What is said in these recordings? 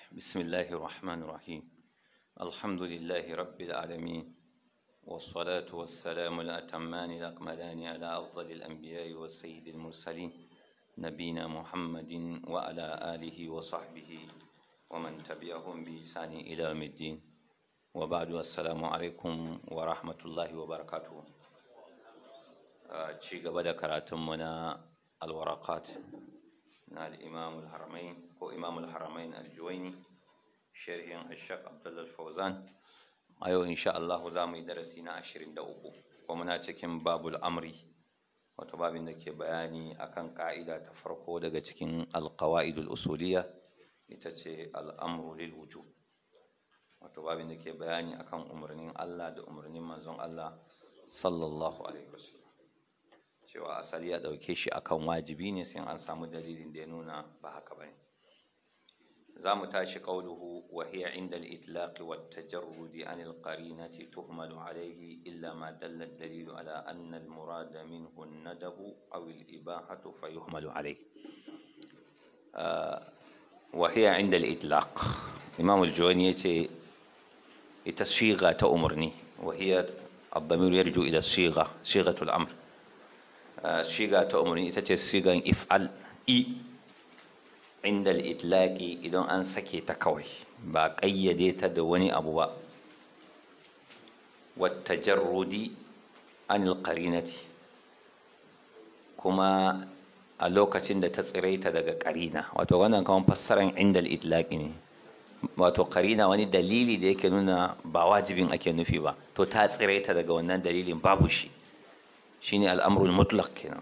بسم الله الرحمن الرحيم الحمد لله رب العالمين والصلاة والسلام الأتمان الأكملان على أفضل الأنبياء والسيد المرسلين نبينا محمد وعلى آله وصحبه ومن تبعهم بإحسان إلى يوم الدين وبعد السلام عليكم ورحمة الله وبركاته ci gaba da karatunmu na alwarakat na al'imamul haramain ko imamul haramain aljuwaini sharhin ashaq abdullal fauzan a yau insha Allah za mu yi darasi na 23 kuma muna cikin babul amri wato babin da ke bayani akan ka'ida ta farko daga cikin alqawaidul usuliyya ita ce al'amru lil wujub wato babin da ke bayani akan umarnin Allah da umarnin manzon Allah sallallahu alaihi wasallam cewa asali ya ɗauke shi akan wajibi ne sai an samu dalilin da ya nuna ba haka ba ne za mu tashi ƙauluhu wa hiya inda al-itlaqi wa tajarrudi an al-qarinati tuhmalu alayhi illa ma dalla ad-dalilu ala anna al-murad minhu an-nadabu aw al-ibahatu fa yuhmalu alayhi wa hiya inda al-itlaq imam al-juwani yace ita shiga ta umarni wa hiya الضمير يرجو إلى الصيغة صيغة الأمر shiga ta umarni ita ce sigan if'al i inda al'itlaki idan an sake ta kawai ba ƙayyade ta da wani abu ba wata jarrudi an alƙarinati kuma a lokacin da ta tsiraita daga ƙarina wato wannan kawon fassaran inda al'itlaki ne wato ƙarina wani dalili da yake nuna ba wajibin ake nufi ba to ta tsiraita daga wannan dalilin babu shi shine al'amrul mutlaq kenan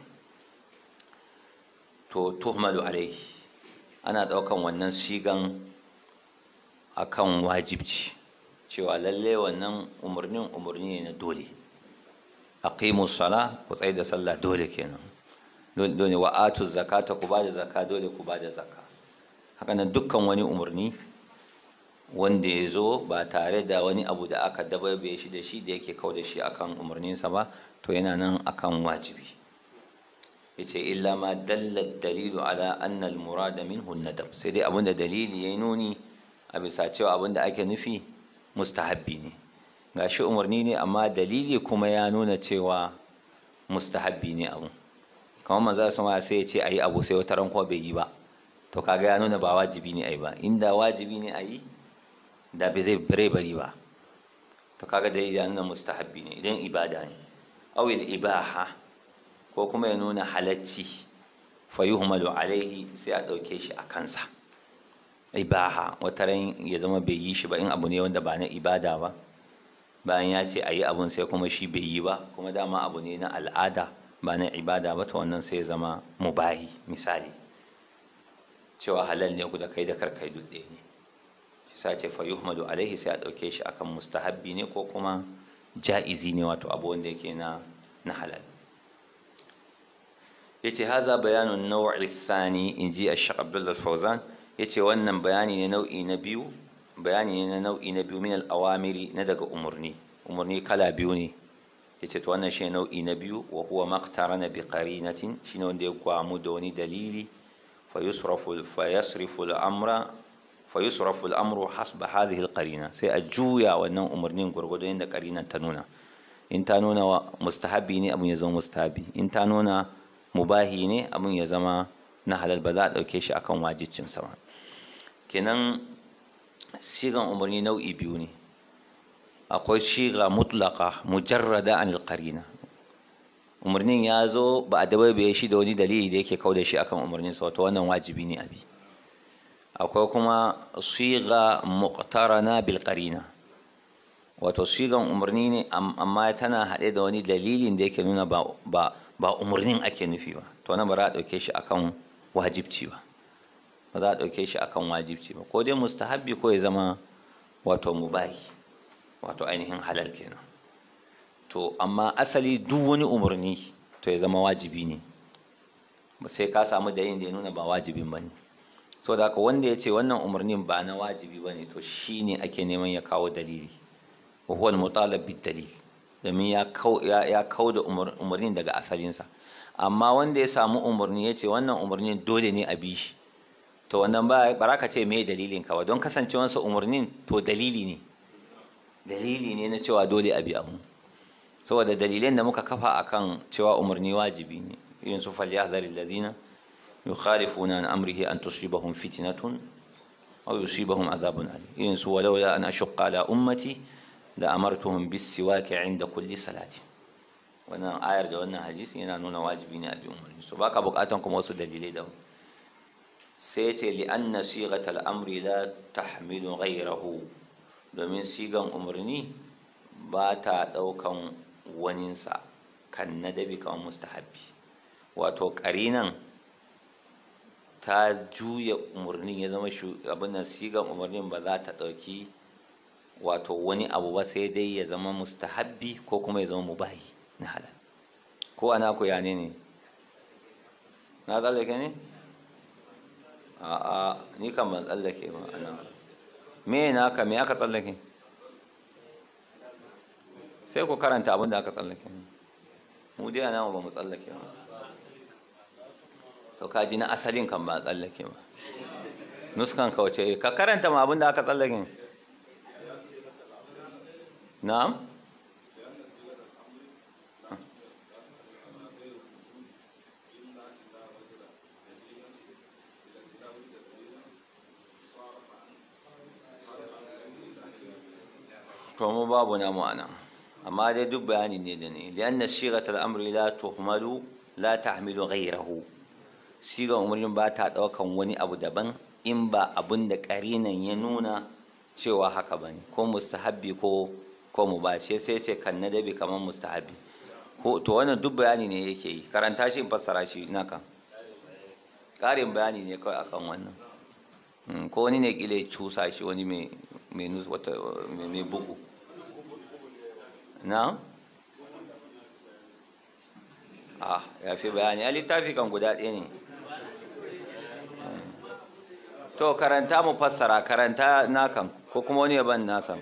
to tuhmalu alaihi ana ɗaukan wannan shigan akan wajibci cewa lalle wannan umarnin umarni ne na dole aqimu sala ku tsaye da sallah dole kenan dole wa atu zakata ku bada zakka dole ku bada zakka haka nan dukkan wani umarni wanda ya zo ba tare da wani abu da aka dababe shi da shi da yake kau da shi akan umarninsa ba to yana nan akan wajibi yace illa ma dalla dalilu ala anna al murada minhu nadab sai dai abinda dalili yayi nuni a bisa cewa abinda ake nufi mustahabbi ne gashi umarni ne amma dalili kuma ya nuna cewa mustahabbi ne abu kamar manzo sama sai ya ce ayi abu sai wata ran kuma bai yi ba to kaga ya nuna ba wajibi ne ayi ba inda wajibi ne ayi da bai zai bare bari ba to kaga dalili ya nuna mustahabbi ne idan ibada ne awil ibaha ko kuma ya nuna halacci fayuhmalu alaihi sai a ɗauke shi a kansa ibaha wata ran ya zama bai yi shi ba in abu ne wanda ba na ibada ba bayan ya ce a yi abun sai kuma shi bai yi ba kuma dama abu ne na al'ada ba na ibada ba to wannan sai ya zama mubahi misali cewa halal ne ku da kai da karkai duk ɗaya ne shi sa ce fayuhmalu alaihi sai a ɗauke shi akan mustahabbi ne ko kuma ja'izi ne wato abu wanda yake na na halal yace haza bayanun naw'i thani inji ash-shaykh Abdullah al-Fawzan yace wannan bayani ne nau'i na biyu bayani ne na nau'i na biyu min al-awamiri na daga umurni umurni kala biyu ne yace to wannan shine nau'i na biyu wa huwa maqtarana bi qarinatin shine wanda ya gwamu da wani dalili fa yusrafu fa yasrifu al-amra fayusrafu al'amru hasba hadhihi al-qarina sai a juya wannan umarnin gurgudu inda qarinan ta nuna in ta nuna wa mustahabi ne abun ya zama mustahabi in ta nuna mubahi ne abun ya zama na halal ba za a dauke shi akan wajibcin sa kenan sigan umarni nau'i biyu ne akwai shiga mutlaqa mujarrada anil qarina umarnin ya zo ba a dabaibaye shi da wani dalili da yake kauda shi akan umarnin sa wato wannan wajibi ne abi akwai kuma siga muqtarana bil qarina wato sigan umarni ne amma tana haɗe da wani dalilin da yake nuna ba ba ba umarnin ake nufi ba to nan ba za a ɗauke shi akan wajibci ba ba za a ɗauke shi akan wajibci ba ko dai mustahabbi ko ya zama wato mubahi wato ainihin halal kenan to amma asali duk wani umarni to ya zama wajibi ne sai ka samu dalilin da ya nuna ba wajibin ba ne so da haka wanda ya ce wannan umarnin ba na wajibi ba ne to shi ne ake neman ya kawo dalili wa huwa al-mutalab bid dalil domin ya kau da umarnin daga asalinsa amma wanda ya samu umarni ya ce wannan umarnin dole ne a bi shi to wannan ba bara ka ce me dalilin ka ba don kasancewansa umarnin to dalili ne dalili ne na cewa dole a bi abu saboda dalilan da muka kafa akan cewa umarni wajibi ne irin su falyahdhar alladhina yukhalifuna an amrihi an tusibahum fitnatun aw yusibahum adhabun alim irin su walawla an ashqa ala ummati la amartuhum bis siwaki inda kulli salati wannan ayar da wannan hadisi yana nuna wajibi ne a bi umarni so baka bukatan kuma wasu dalilai da sai ce li anna sighatal amri la tahmilu ghayrahu domin sigan umarni ba ta ɗaukan waninsa kan nadabi kamar mustahabbi wato ƙarinan ta juya umarnin ya zama abin nan sigan umarnin ba za ta ɗauki wato wani abu ba sai dai ya zama mustahabbi ko kuma ya zama mubahi na halal ko ana ku yane ne na tsallake ne a'a ni kan ban tsallake ba ana me naka me aka tsallake sai ku karanta abin da aka tsallake mu dai ana ba mu tsallake ba to ka ji na asalin kan ba tsallake ba nuskan ka wace ka karanta ma abin da aka tsallake na'am to mu babu namu anan amma dai duk bayani ne da ne lianna shigat al-amri la tuhmalu la tahmilu ghayrahu sigan umarnin ba ta daukan wani abu daban in ba abin da karinan ya nuna cewa haka bane ko mustahabbi ko ko mubashi sai ce kan nadabi kamar mustahabbi ko to wannan duk bayani ne yake yi karanta shi in fassara shi ina kan ƙarin bayani ne kawai akan wannan ko wani ne kile cusa shi wani mai mai bugu na? ah ya fi bayani a littafi kan guda ɗaya ne to karanta mu fassara karanta nakan ko kuma wani yaban nasa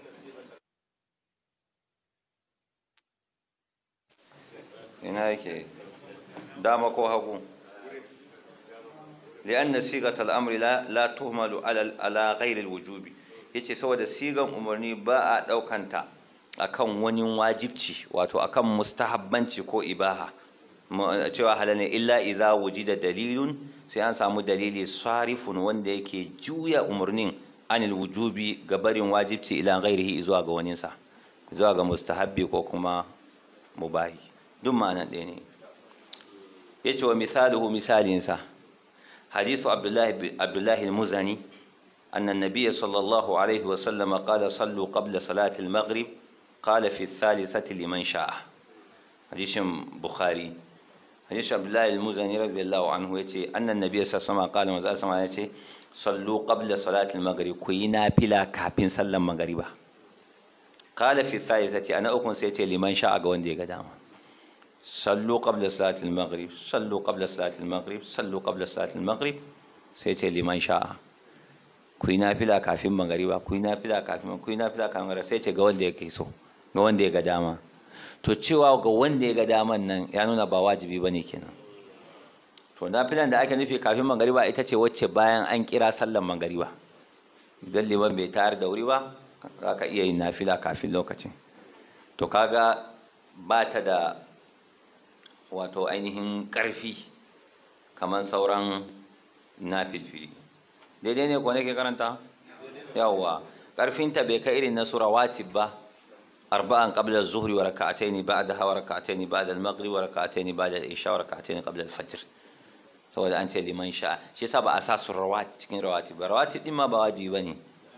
ina yake dama ko hagu لأن صيغة الأمر لا لا تهمل على على غير الوجوب yace saboda sigan umarni ba a ɗaukanta akan wani wajibci wato akan mustahabbanci ko ibaha cewa halal ne illa idza wujida dalilun sai an samu dalili sarifun wanda yake juya umarnin anil wujubi ga barin wajibci ila ghairihi zuwa ga waninsa zuwa ga mustahabbi ko kuma mubahi duk ma'anar ɗaya ne yace wa misaluhu misalinsa حديث عبد الله عبد الله المزني أن النبي صلى الله عليه وسلم قال صلوا قبل صلاة المغرب قال في الثالثة لمن شاء حديث بخاري حديث عبد الله المزني رضي الله عنه يتي أن النبي صلى الله عليه وسلم قال وزال سمع يتي صلوا قبل صلاة المغرب كوينا بلا كابين صلى المغرب قال في الثالثة أنا أكون سيتي لمن شاء قوان دي قدامه صلوا قبل صلاة المغرب صلوا قبل صلاة المغرب صلوا قبل صلاة المغرب سيتي لمن شاء kuyi nafila kafin magariba kuyi nafila kafin kuyi nafila kafin magariba sai ce ga wanda yake so ga wanda ya ga dama to cewa ga wanda ya ga daman nan ya nuna ba wajibi bane kenan to nafilan da ake nufi kafin magariba ita ce wacce bayan an kira sallan magariba idan liman bai tayar da wuri ba za ka iya yin nafila kafin lokacin to kaga ba ta da wato ainihin ƙarfi kamar sauran na filfili daidai ne ko nake karanta yawwa ƙarfinta bai kai irin na surawatib ba arba'an qabla az-zuhri wa rak'atayn ba'daha wa rak'atayn ba'da al-maghrib wa rak'atayn ba'da al-isha wa rak'atayn qabla al-fajr saboda an ce liman sha shi yasa ba a sa surawat cikin rawatib ba rawatib din ma ba wajibi bane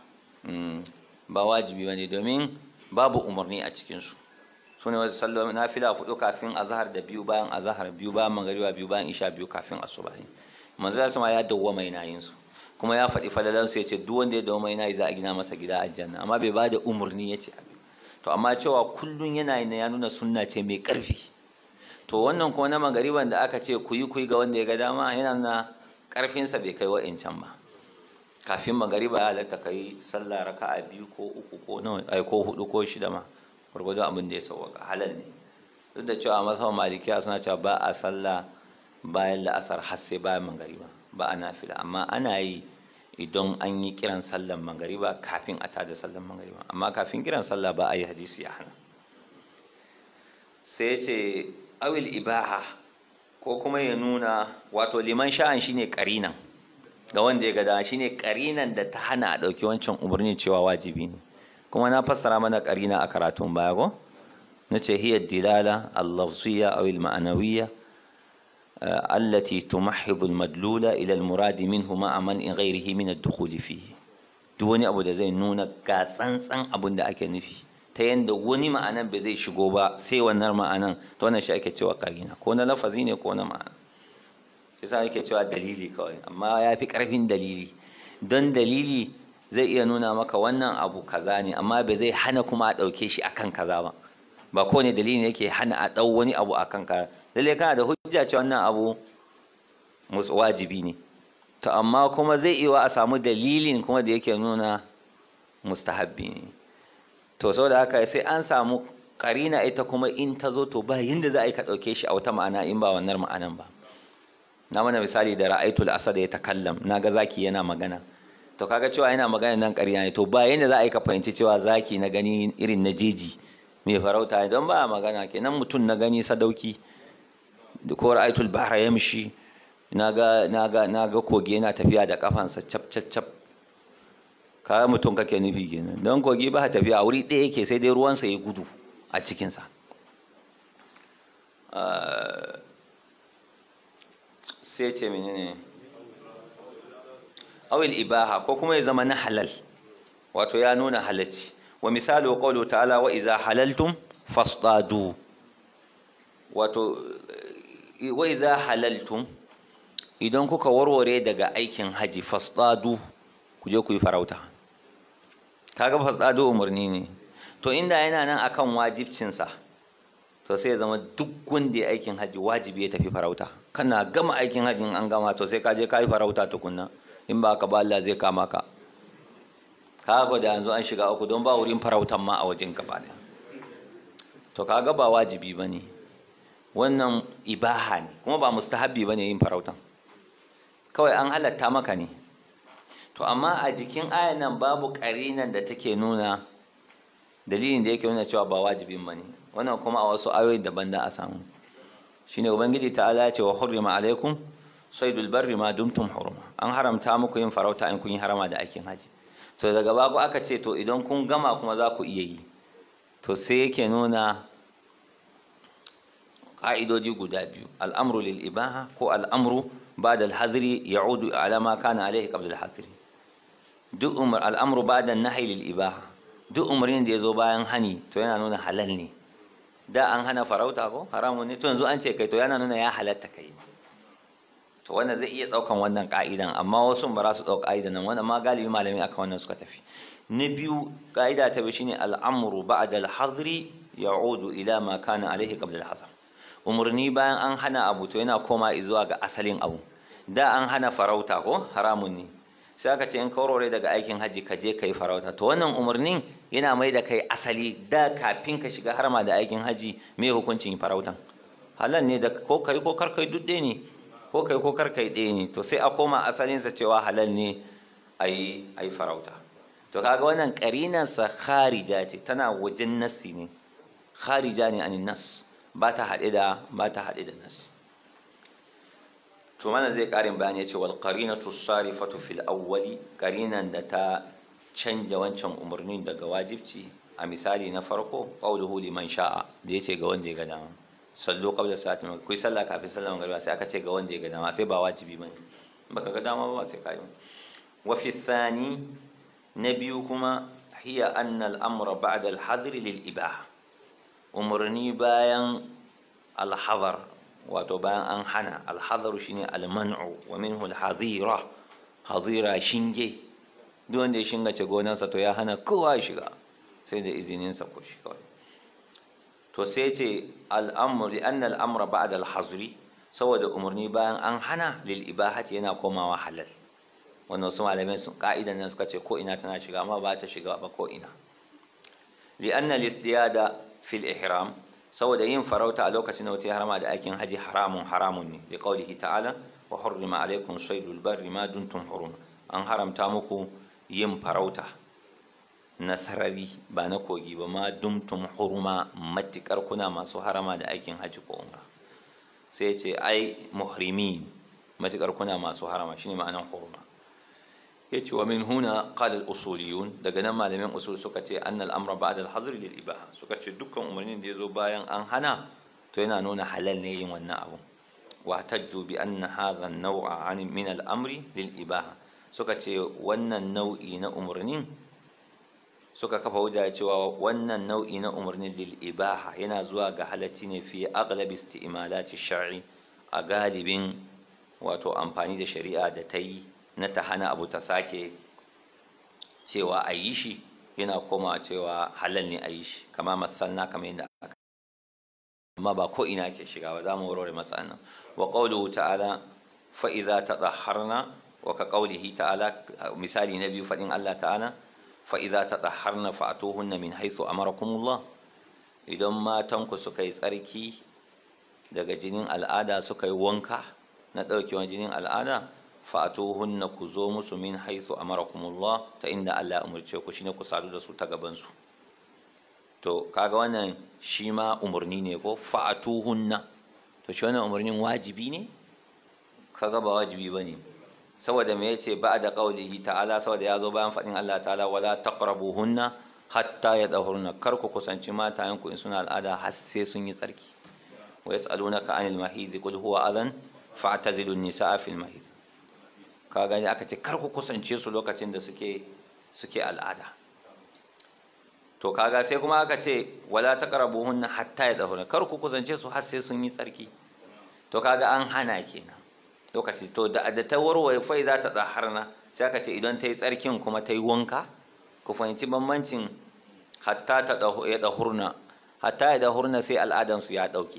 ba wajibi bane domin babu umarni a cikin su su ne wata sallo na fila hudu kafin azahar da biyu bayan azahar biyu bayan magariba biyu bayan isha biyu kafin asubahi manzo ya sama ya dawwama yana yin su kuma ya faɗi falalan su yace duk wanda ya dawwama yana yi za a gina masa gida aljanna amma bai bada umurni yace abin to amma cewa kullun yana yin ya nuna sunna ce mai ƙarfi to wannan kuma na magariban da aka ce ku yi ku yi ga wanda ya ga dama yana nuna ƙarfinsa bai kai wa'incan ba kafin magariba ya halatta kai sallah raka'a biyu ko uku ko nawa ai ko hudu ko shida ma gwargwado abin da ya sauwaka halal ne duk da cewa masu malikiya suna cewa ba a sallah bayan la'asar har sai bayan magariba ba a nafila amma ana yi idan an yi kiran sallan magariba kafin a tada sallan magariba amma kafin kiran sallah ba a yi hadisi ya hana sai ce awil ibaha ko kuma ya nuna wato liman sha'an shine karinan ga wanda ya gada shine karinan da ta hana a ɗauki wancan umarni cewa wajibi ne kuma na fassara mana karina a karatun baya ko na ce hiya dilala al-lafziyya aw al-ma'nawiyya allati tumahhidu al-madlula ila al-murad minhu ma'a man ghayrihi min ad-dukhul fihi duk wani abu da zai nuna ga tsantsan abin da ake nufi ta yanda wani ma'anan bai zai shigo ba sai wannan ma'anan to wannan shi ake cewa karina ko na lafazi ne ko na ma'ana yasa ake cewa dalili kawai amma ya fi karfin dalili don dalili zai iya nuna maka wannan abu kaza ne amma bai zai hana kuma a ɗauke shi akan kaza ba ba kowane dalili ne yake hana a ɗau wani abu akan kaza lalle kana da hujja cewa wannan abu wajibi ne to amma kuma zai iya a samu dalilin kuma da yake nuna mustahabbi ne to saboda haka sai an samu karina ita kuma in ta zo to ba yinda za a yi ka ɗauke shi a wata ma'ana in ba wannan ma'anan ba na mana misali da ra'aitul asad ya takallam na ga zaki yana magana to kaga cewa yana magana nan ƙarya ne to ba yanda za a yi ka fahimci cewa zaki na gani irin na jeji mai farauta ne don ba magana kenan mutum na gani sadauki ko ra'aitul bahra yamshi naga naga naga kogi yana tafiya da kafansa cap cap cap kaga mutum kake nufi kenan don kogi ba tafiya a wuri ɗaya yake sai dai ruwansa ya gudu a cikinsa sai ce menene awil ibaha ko kuma ya zama na halal wato ya nuna halacci wa misali wa qawlu ta'ala wa iza halaltum fasdadu wato wa iza halaltum idan kuka warware daga aikin haji fasdadu ku je ku yi farauta kaga fasdadu umarni ne to inda yana nan akan wajibcinsa to sai ya zama duk wanda ya aikin haji wajibi ya tafi farauta kana gama aikin hajjin an gama to sai ka je ka yi farauta tukunna in ba ka ba Allah zai kama ka kaga da yanzu an shiga uku don ba wurin farautan ma a wajen gaba ne to kaga ba wajibi bane wannan ibaha ne kuma ba mustahabbi bane yin farautan kawai an halatta maka ne to amma a jikin ayan nan babu karinan da take nuna dalilin da yake nuna cewa ba wajibin bane wannan kuma a wasu ayoyi daban da a samu shine ubangiji ta'ala ya ce wa hurrima alaikum saydul barri ma dumtum hurma an haramta muku yin farauta in kun yi harama da aikin haji to daga baku aka ce to idan kun gama kuma za ku iya yi to sai yake nuna ƙa'idodi guda biyu al'amru lil ibaha ko al'amru ba'da al-hadri ya'udu ala ma kana alaihi qabla al-hadri duk umar al'amru ba'da an-nahyi lil ibaha duk umarnin da ya zo bayan hani to yana nuna halal ne da an hana farauta ko haramun ne to yanzu an ce kai to yana nuna ya halatta kai to wannan zai iya daukan wannan ka'idan amma wasu ba za su dauka ka'idan nan wannan ma galibi malami akan wannan suka tafi na biyu ka'ida ta biyu shine al'amru ba'da al-hadri ya'udu ila ma kana alaihi qabla al-hadr umurni bayan an hana abu to yana koma zuwa ga asalin abu da an hana farauta ko haramun ne sai aka ce in kaurore daga aikin haji ka je ka yi farauta to wannan umarnin yana mai da kai asali da kafin ka shiga harma da aikin haji me hukuncin farautan halal ne da ko kai ko kar kai duk ne ko kai ko kar kai ɗaya ne to sai a koma asalinsa cewa halal ne a yi farauta to kaga wannan ƙarinansa kharija ce tana wajen nassi ne kharija ne anin nas ba ta haɗe da ba ta haɗe da nas to mana zai karin bayani ya ce wal qarinatu sarifatu fil awwali qarinan da ta canja wancan umarnin daga wajibci a misali na farko qawluhu liman sha'a da yace ga wanda ya ga dama sallu qabla salati maghrib kuyi sallah kafin sallar magriba sai aka ce ga wanda ya ga dama sai ba wajibi bane baka ga dama ba sai kai wa fi thani na biyu kuma hiya anna al-amra ba'da al-hadri lil ibaha umarni bayan al-hadar wato bayan an hana alhazaru shine alman'u wa minhu alhazira hazira shinge duk wanda ya shingace gonarsa to ya hana kowa shiga sai da izininsa ko shi kawai to sai ce al'amru li anna al'amra ba'da al-hazri saboda umarni bayan an hana lil ibahati yana komawa halal wannan wasu malamai sun ka'idan nan suka ce ko ina tana shiga amma ba ta shiga ba ko ina li anna al-istiyada fil ihram saboda yin farauta a lokacin da mutum ya harama da aikin haji haramun haramun ne da qaulihi ta'ala wa hurrima alaikum saydul barri ma duntum huruma an haramta muku yin farauta na sarari ba na kogi ba ma dumtum huruma matikar kuna masu harama da aikin haji ko umra sai ce ai muhrimin matikar kuna masu harama shine ma'anan huruma yace wa min huna qala al-usuliyun daga nan malamin usul suka ce annal amra ba'da al-hazr lil ibaha suka ce dukkan umarnin da yazo bayan an hana to yana nuna halal ne yin wannan abu wa tajju bi anna hadha an-naw'a min al-amri lil ibaha suka ce wannan nau'i na umarnin suka kafa hujja cewa wannan nau'i na umarnin lil ibaha yana zuwa ga halacci ne fi aghlab isti'malati shar'i a galibin wato amfani da shari'a da ta yi na ta hana abu ta sake cewa a yi shi yana koma cewa halal ne a yi shi kama matsalna kamar yadda aka amma ba ko ina ke shiga ba za mu warware matsalan wa qawluhu ta'ala fa idza tadahharna wa ka qawlihi ta'ala misali na biyu fadin Allah ta'ala fa idza tadahharna fa'tuhunna min haythu amarakumullah idan matanku suka yi tsarki daga jinin al'ada suka yi wanka na ɗaukewan jinin al'ada fa'atuhunna ku zo musu min haythu amarakumullah ta inda Allah ya umurce ku shine ku sadu da su ta gaban su to kaga wannan shi ma umurni ne ko fa'atuhunna to shi wannan umurnin wajibi ne kaga ba wajibi bane saboda me yace ba'da qaulihi ta'ala saboda yazo bayan fadin Allah ta'ala wala taqrabuhunna hatta yadahurna kar ku kusanci matayen ku in suna al'ada har sai sun yi tsarki wa yas'alunaka 'anil mahid qul huwa adhan fa'tazilun nisaa fil mahid ka gani aka ce kar ku kusance su lokacin da suke suke al'ada to kaga sai kuma aka ce wala taqrabuhunna hatta yadahurna kar ku kusance su har sai sun yi tsarki to kaga an hana kenan lokaci to da da ta warware fai za ta tsaharna sai aka ce idan ta yi tsarkin kuma ta yi wanka ku fahimci bambancin hatta ta ya dahurna hatta ya dahurna sai al'adansu ya ɗauke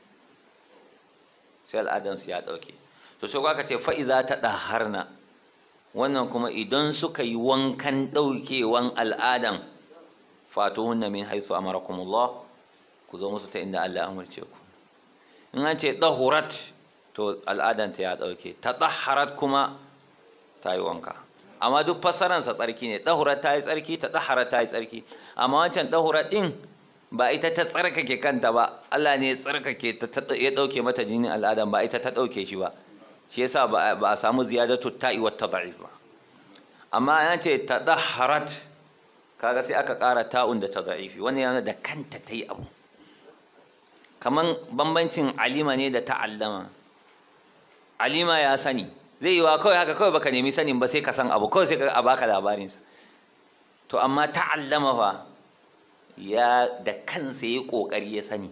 sai al'adansu ya ɗauke to sai aka ce fa'i za ta ɗaharna wannan kuma idan suka yi wankan ɗaukewan al'adan fatuhunna min haisu amarakumullah ku zo musu ta inda Allah ya umarce ku in an ce ɗahurat to al'adanta ya ɗauke ta ɗaharat kuma ta yi wanka amma duk fassaransa tsarki ne ɗahurat ta yi tsarki ta ɗaharat ta yi tsarki amma wancan ɗahurat ɗin ba ita ta tsarkake kanta ba Allah ne ya tsarkake ta ya ɗauke mata jinin al'adan ba ita ta ɗauke shi ba shi yasa ba a samu ziyadatu ta'i wa tad'if ba amma an ce ta ɗaharat kaga sai aka ƙara ta'un da tad'ifi wannan yana da kanta ta yi abu kaman bambancin alima ne da ta'allama alima ya sani zai yi wa kawai haka kawai baka nemi sanin ba sai ka san abu kawai sai ka a baka labarinsa to amma ta'allama fa ya da kansa ya kokari ya sani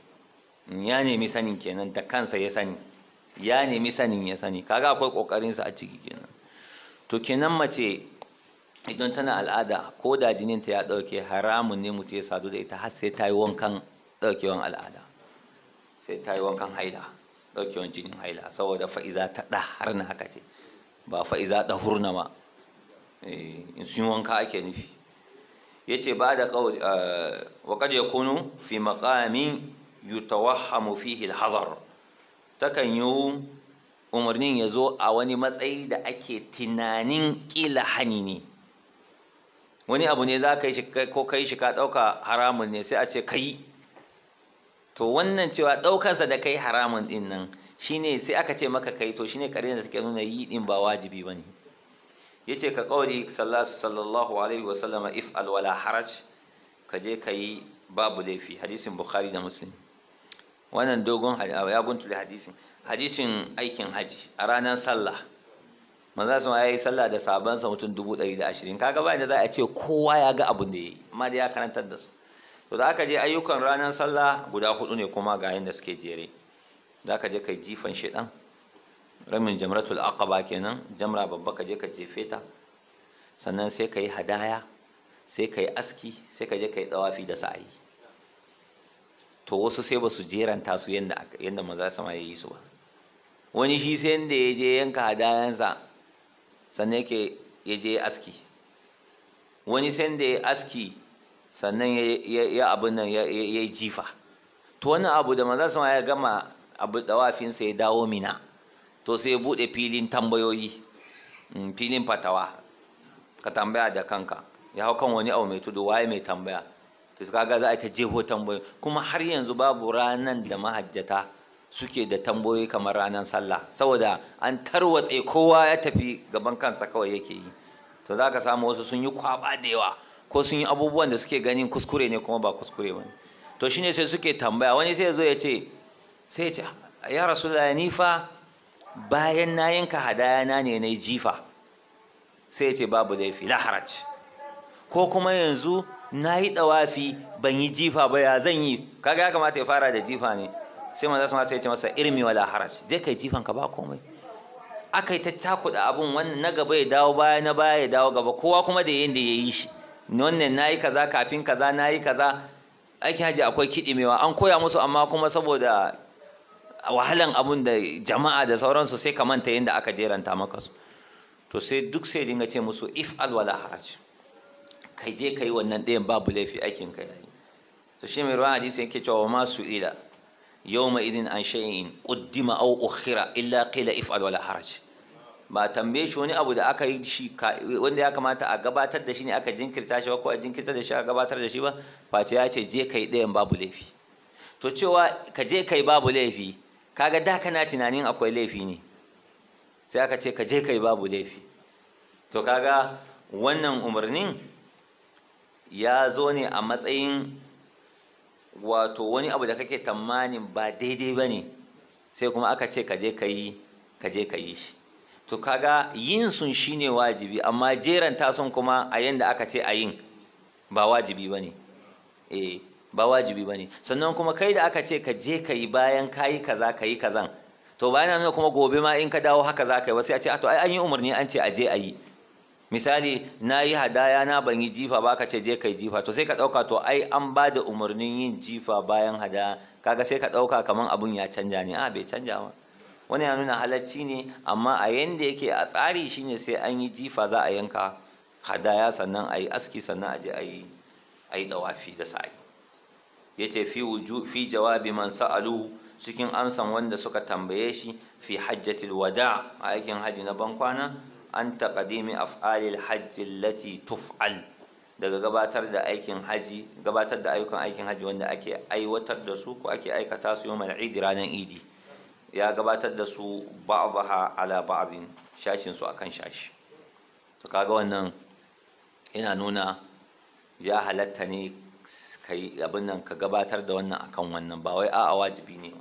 ya nemi sanin kenan da kansa ya sani ya nemi sanin ya sani kaga akwai kokarinsa a ciki kenan to kenan mace idan tana al'ada ko da jininta ya dauke haramun ne mutum ya sadu da ita har sai ta yi wankan daukewan al'ada sai ta yi wankan haila daukewan jinin haila saboda fa'iza ta ɗa har na haka ce ba fa'iza ɗa hurna ma in sun wanka ake nufi ya ce ba da ƙauli wa kad ya kunu fi maƙamin yutawahhamu fihi al-hazar takan yi umarnin ya zo a wani matsayi da ake tunanin ƙila hani ne wani abu ne za ka yi shi ko kai shi ka ɗauka haramun ne sai a ce ka yi to wannan cewa ɗaukansa da kai haramun ɗin nan shine sai aka ce maka kai to shine ƙarin da take nuna yi ɗin ba wajibi ba ne ya ce ka ƙauri sallallahu alaihi wasallama if alwala haraj ka je ka yi babu laifi hadisin bukhari da muslim wannan dogon ya guntule hadisin hadisin aikin haji a ranar sallah maza su ya yi sallah da sabansa mutum dubu ɗari da ashirin kaga ba da za a ce kowa ya ga abin da ya yi amma da ya karantar da su to da aka je ayyukan ranar sallah guda hudu ne kuma ga yadda suke jere za ka je kai jifan shiɗan ramin jamratul aqaba kenan jamra babba ka je ka jefe ta sannan sai ka yi hadaya sai ka yi aski sai ka je ka yi dawafi da sa'ayi to wasu sai ba su jeranta su yadda yadda maza sama ya yi su ba wani shi sai da ya je yanka hadayansa sannan yake ya je aski wani sai da ya aski sannan ya abin nan ya yi jifa to wannan abu da maza sun ya gama abu dawafinsa ya dawo mina to sai ya buɗe filin tambayoyi filin fatawa ka tambaya da kanka ya hau kan wani abu mai tudu waye mai tambaya to kaga za a ta jeho tambayoyi kuma har yanzu babu ranan da mahajjata suke da tambayoyi kamar ranar sallah saboda an tarwatse kowa ya tafi gaban kansa kawai yake yi to za ka samu wasu sun yi kwaba da yawa ko sun yi abubuwan da suke ganin kuskure ne kuma ba kuskure ba to shine sai suke tambaya wani sai ya zo ya ce sai ya ce ya rasu ni fa bayan na yanka hadaya na ne na jifa sai ya ce babu laifi la haraj ko kuma yanzu na yi dawafi ban yi jifa ba ya zan yi kaga ya kamata ya fara da jifa ne sai manzo sun sai ya ce masa irmi wala haraj je kai jifan ka ba komai aka yi ta cakuɗa abun wannan na gaba ya dawo baya na baya ya dawo gaba kowa kuma da yanda ya yi shi wannan na yi kaza kafin kaza na yi kaza aikin hajji akwai kiɗimewa an koya musu amma kuma saboda wahalan abun da jama'a da sauransu sai ka manta yadda aka jeranta maka su to sai duk sai dinga ce musu if al wala haraj kai je kai wannan ɗayan babu laifi aikin ka yayi to shi mai ruwan hadisi yake cewa ma su ila yawma idin an shay'in quddima aw ukhira illa qila if al wala haraj ba tambaye shi wani abu da aka yi shi wanda ya kamata a gabatar da shi ne aka jinkirta shi ba ko a jinkirta da shi a gabatar da shi ba face ya ce je kai ɗayan babu laifi to cewa ka je kai babu laifi kaga da kana tunanin akwai laifi ne sai aka ce ka je kai babu laifi to kaga wannan umarnin ya zo ne a matsayin wato wani abu da kake tamanin ba daidai ba ne sai kuma aka ce ka je ka yi ka je ka yi shi to kaga yin sun shine wajibi amma jeranta sun kuma a yanda aka ce a yin ba wajibi ba ne eh ba wajibi ba ne sannan kuma kai da aka ce ka je ka yi bayan ka yi kaza ka yi kazan to bayan nan kuma gobe ma in ka dawo haka za ka yi wasu ya ce to ai an yi umarni an ce a je a yi misali na yi hadaya na ban yi jifa ba ka ce je ka yi jifa to sai ka ɗauka to ai an ba da umarnin yin jifa bayan hadaya kaga sai ka ɗauka kamar abun ya canja ne a bai canja ba wani ya nuna halacci ne amma a yanda yake a tsari shine sai an yi jifa za a yanka hadaya sannan a yi aski sannan a je a yi a yi dawafi da sa'i ya ce fi fi jawabi man sa'alu cikin amsan wanda suka tambaye shi fi hajjatil wada a aikin haji na bankwana an taqdimi af'alil hajji allati tuf'al daga gabatar da aikin haji gabatar da ayyukan aikin haji wanda ake aiwatar da su ko ake aikata su yawmal idi ranar idi ya gabatar da su ba'daha ala ba'din shashin su akan shashi to kaga wannan yana nuna ya halatta ne kai abin nan ka gabatar da wannan akan wannan ba wai a'a wajibi ne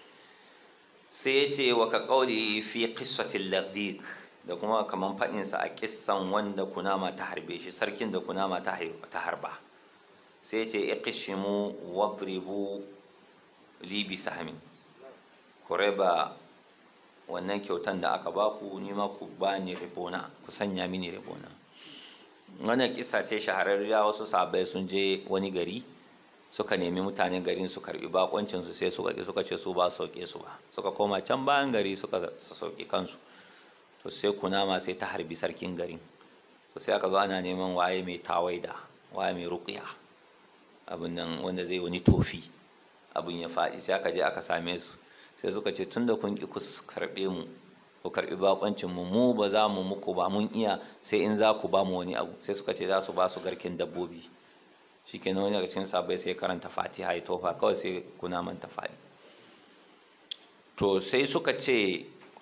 sai ya ce wa ka kauli fi qissatil laqdiq da kuma kaman fadin sa a kissan wanda kunama ta harbe shi sarkin da kunama ta ta harba sai ya ce iqshimu wadribu li bi sahmin ku raba wannan kyautan da aka baku ni ma ku bani ribona ku sanya mini ribona wannan kisa ce shahararriya wasu sabai sun je wani gari suka nemi mutanen garin su karbi bakoncin su sai suka suka ce su ba sauke su ba suka koma can bayan gari suka sauke kansu to sai kunama sai ta harbi sarkin garin to sai aka zo ana neman waye mai tawaida waye mai ruqya abin nan wanda zai wani tofi abin ya faɗi sai aka je aka same su sai suka ce tunda kun ki ku karbe mu ku karbi bakoncin mu mu ba za mu muku ba mun iya sai in za ku ba mu wani abu sai suka ce za su ba su garkin dabbobi shikenan wani daga cikin sabai sai karanta fatiha ya tofa kawai sai kuna manta faɗi to sai suka ce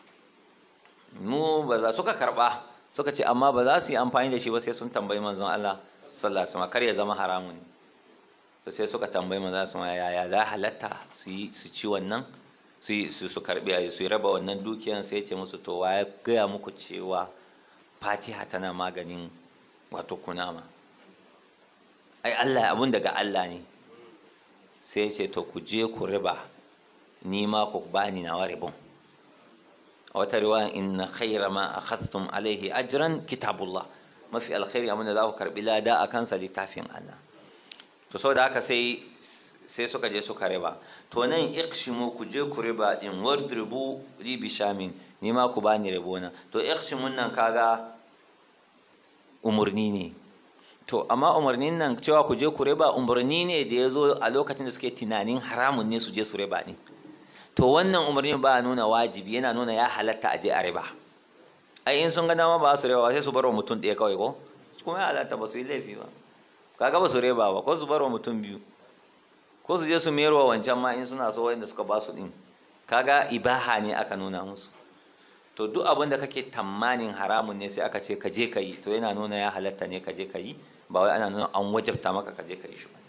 mu ba za suka karba suka ce amma ba za su yi amfani da shi ba sai sun tambayi manzon Allah sallallahu alaihi wasallam kar ya zama haramun to sai suka tambayi manzon Allah yaya za halatta su yi su ci wannan su su karbi su raba wannan dukiyan sai ce musu to waye gaya muku cewa fatiha tana maganin wato kunama ai Allah abun daga Allah ne sai ce to ku je ku riba ni ma ku bani nawa ribon a wata riwaya inna khayra ma akhadhtum alaihi ajran kitabullah mafi alkhairi abin da za ku karbi lada a kansa littafin Allah to saboda haka sai sai suka je suka riba to nan iqshimu ku je ku riba din wadribu li bishamin ni ma ku bani ribona to iqshimun nan kaga umurni ne to amma umarnin nan cewa ku je ku riba umarni ne da ya zo a lokacin da suke tunanin haramun ne su je su riba ne to wannan umarnin ba nuna wajibi yana nuna ya halatta a je a riba ai in sun ga dama ba su riba sai su bar wa mutum ɗaya kawai ko kuma ya halatta ba su yi laifi ba kaga ba su riba ba ko su bar wa mutum biyu ko su je su mayar wa wancan ma in suna so wanda suka ba su ɗin kaga ibaha ne aka nuna musu to duk abin da kake tamanin haramun ne sai aka ce ka je ka yi to yana nuna ya halatta ne ka je ka yi ba wai ana nuna an wajabta maka ka je ka yi shi ba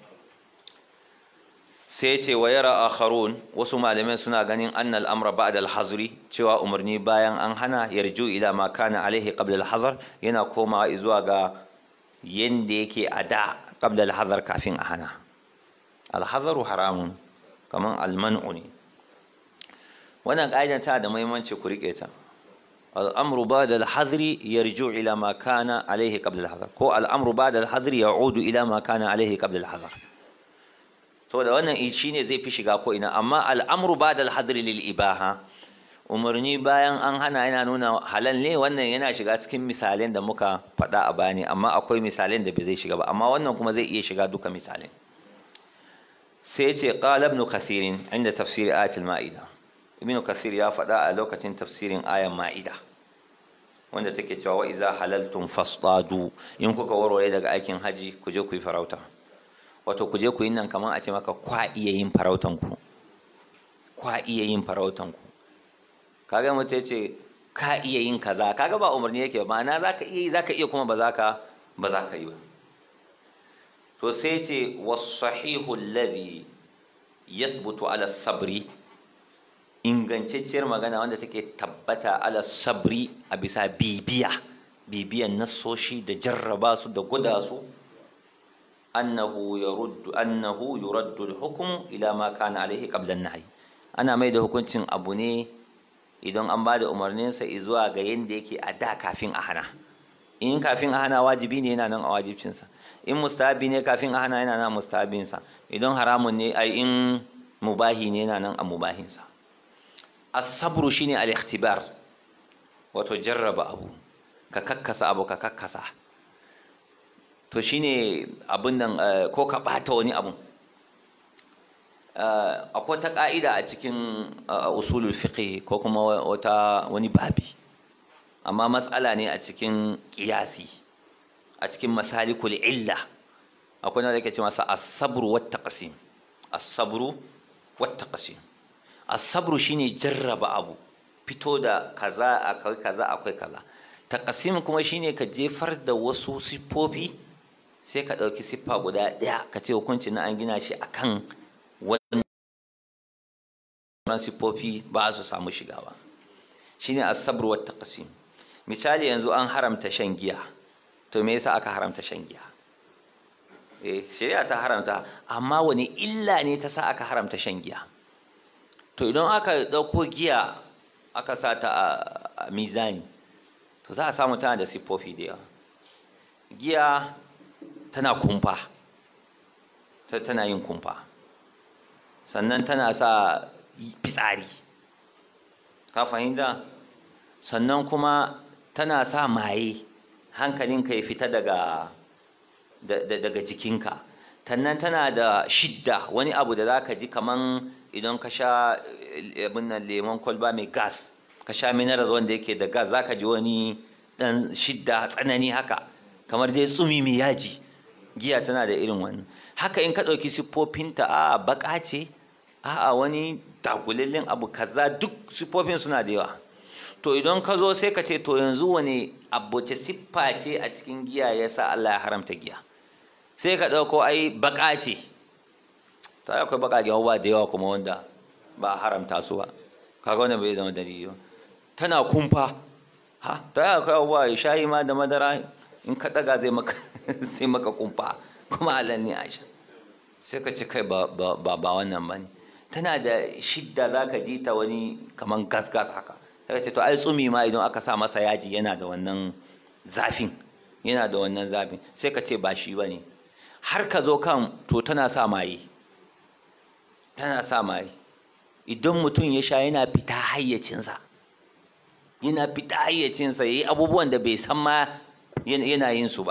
sai ce wa yara akharun wasu malamai suna ganin annal amra ba'da al-hazri cewa umarni bayan an hana yarju ila ma kana alaihi qabla al-hazar yana komawa zuwa ga yanda yake a da qabla al-hazar kafin a hana al-hazaru haramun kaman al-man'u ne wannan ƙa'idar ta da muhimmanci ku rike ta الأمر بعد الحظر يرجع إلى ما كان عليه قبل الحظر كو الأمر بعد الحظر يعود إلى ما كان عليه قبل الحظر to da wannan shine zai fi shiga ko ina amma al'amru ba'da al-hadr lil ibaha umarni bayan an hana yana nuna halal ne wannan yana shiga cikin misalan da muka faɗa a bani amma akwai misalan da bai zai shiga ba amma wannan kuma zai iya shiga duka misalan sai ce qala ibn kathir inda tafsir ayatul ma'ida ibn kathir ya faɗa a lokacin tafsirin ayan ma'ida wanda take cewa wa iza halaltum fasdadu in kuka warware daga aikin haji ku je ku yi farauta wato ku je ku yi nan kamar a ce maka kwa iya yin farautan ku kwa iya yin farautan ku kaga mutum ce ka iya yin kaza kaga ba umarni yake ba ma'ana zaka iya yi zaka iya kuma ba zaka ba zaka yi ba to sai ce was-sahihu alladhi yathbutu ala sabri ingantacciyar magana wanda take tabbata ala sabri a bisa bibiya bibiyan nassoshi da jarraba su da guda su annahu yuruddu annahu yuraddu al-hukm ila ma kana alaihi qabla an-nahy ana mai da hukuncin abu ne idan an ba da umarnin sa zuwa ga yanda yake a da kafin a hana in kafin a hana wajibi ne yana nan a wajibcin sa in mustahabi ne kafin a hana yana nan mustahabin sa idan haramun ne ai in mubahi ne yana nan a mubahin sa as-sabru shine al-ikhtibar wato jarraba abu ka kakkasa abu ka kakkasa to shine abin nan ko ka bata wani abu akwai ta ka'ida a cikin usulul fiqh ko kuma wata wani babi amma matsala ne a cikin qiyasi a cikin masalikul illa akwai na da yake ce masa as-sabru wat taqsim as-sabru wat taqsim as-sabru shine jarraba abu fito da kaza akwai kaza akwai kaza taqsim kuma shine ka jefar da wasu siffofi sai ka ɗauki siffa guda ɗaya ka ce hukunci na an gina shi akan wannan siffofi ba su samu shiga ba shine as-sabr wa taqsim misali yanzu an haramta shan giya to me yasa aka haramta shan giya eh shari'a ta haramta amma wani illa ne ta sa aka haramta shan giya to idan aka ɗauko giya aka sa ta a mizani to za a samu tana da siffofi da yawa giya tana kumfa tana yin kumfa sannan tana sa fitsari ka fahimta sannan kuma tana sa maye hankalinka ya fita daga daga jikinka sannan tana da shidda wani abu da za ka ji kaman idan ka sha abin nan lemon kwalba mai gas ka sha mineral wanda yake da gas za ka ji wani dan shidda tsanani haka kamar dai tsumi mai yaji giya tana da irin wannan haka in ka ɗauki siffofinta a baka ce a wani takulillin abu kaza duk siffofin suna da yawa to idan ka zo sai ka ce to yanzu wani abuce siffa ce a cikin giya ya sa Allah ya haramta giya sai ka ɗauko ai baka ce ta akwai bakaƙen abubuwa da yawa kuma wanda ba a haramta su ba kaga wannan bai zama dalili ba tana kumfa ha ta akwai abubuwa shayi ma da madara in ka ɗaga zai maka sai maka kumfa kuma halal ne aisha sai ka ce kai ba ba wannan ba ne tana da shidda za ka ji ta wani kaman gas gas haka sai ka ce to ai tsumi ma idan aka sa masa yaji yana da wannan zafin yana da wannan zafin sai ka ce ba shi ba ne har ka zo kan to tana sa maye tana sa maye idan mutum ya sha yana fita hayyacinsa yana fita hayyacinsa ya yi abubuwan da bai san ma yana yin su ba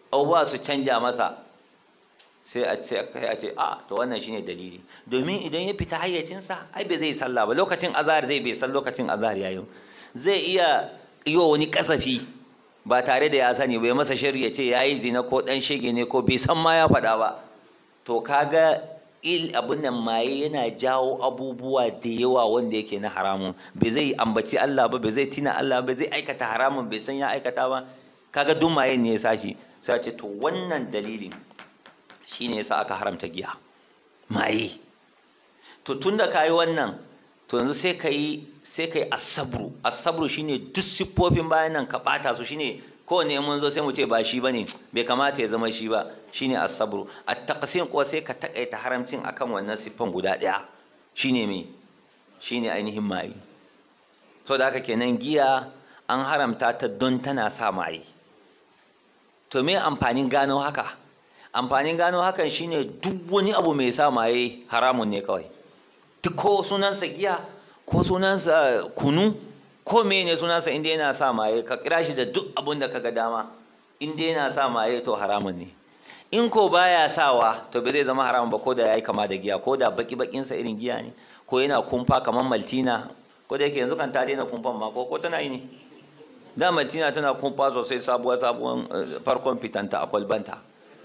abubuwa su canja masa sai a ce a ce a to wannan shine dalili domin idan ya fita hayyacinsa ai bai zai sallah ba lokacin azhar zai bai san lokacin azhar yayin zai iya yi wa wani kasafi ba tare da ya sani bai masa shari ya ce ya yi zina ko dan shege ne ko bai san ma ya faɗa ba to kaga il abin nan maye yana jawo abubuwa da yawa wanda yake na haramun bai zai ambaci Allah ba bai zai tina Allah ba zai aikata haramun bai san ya aikata ba kaga duk maye ne ya sashi sai ce to wannan dalilin shine yasa aka haramta giya maye to tunda kayi wannan to yanzu sai ka yi sai ka yi asabru asabru shine duk siffofin bayan nan ka bata su shine kowane mun zo sai mu ce ba shi bane bai kamata ya zama shi ba shine asabru at taqsim ko sai ka takaita haramcin akan wannan siffan guda daya shine me shine ainihin maye so da haka kenan giya an haramta ta don tana sa maye to me amfanin gano haka amfanin gano hakan shine duk wani abu mai sa maye haramun ne kawai duk ko sunansa giya ko sunansa kunu ko mene sunansa inda yana sa maye ka kira shi da duk abun da kaga dama inda yana sa maye to haramun ne in ko baya sawa to bai zai zama haramun ba ko da yayi kama da giya ko da baki bakin sa irin giya ne ko yana kumfa kamar maltina ko da yake yanzu kan ta daina kumfan ma ko ko tana yi ne da maltina tana kumfa sosai sabuwa sabuwan farkon fitanta a kwalbanta